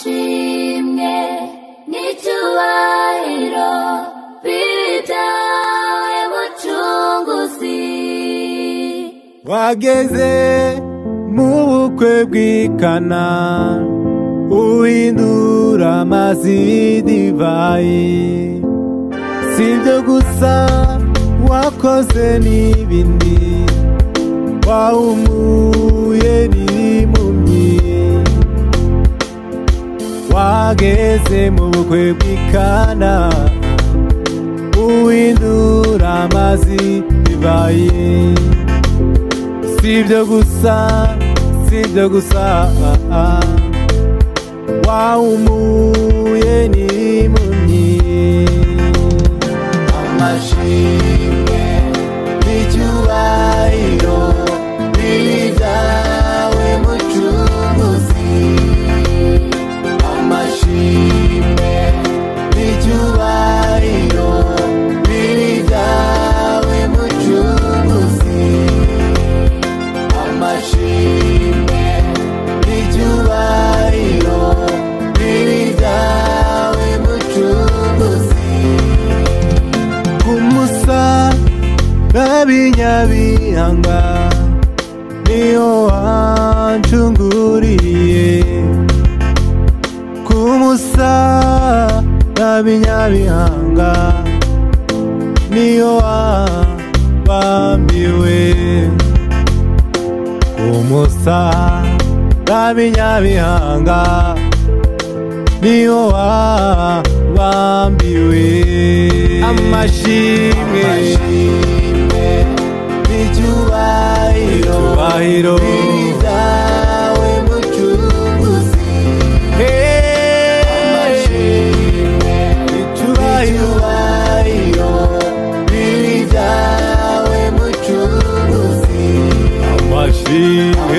amashimwe n'icyubahiro biri byawe mucunguzi wageze mu bukwe bw'ikana uhindura amazi y'idivayi si ibyo gusa wakoze n'ibindi wahumuye n'impumyi wageze mu bukwe bw'ikana uhindura amazi y'idivayi si ibyo gusa si ibyo gusa wahumuye n'impumyi amashimwe n'icyubahiro biri byawe mucunguzi amashimwe n'icyubahiro biri byawe mucunguzi amashimwe n'icyubahiro biri byawe mucunguzi kumusa n'abinyabihanga niyo wancunguriye kumusa n'abinyabihanga niyo wabambiwe kumusa n'abinyabihanga niyo wabambiwe amashimwe n'icyubahiro icyubahiro byawe mucunguzi amashimwe n'icyubahiro biri byawe mucunguzi amashimwe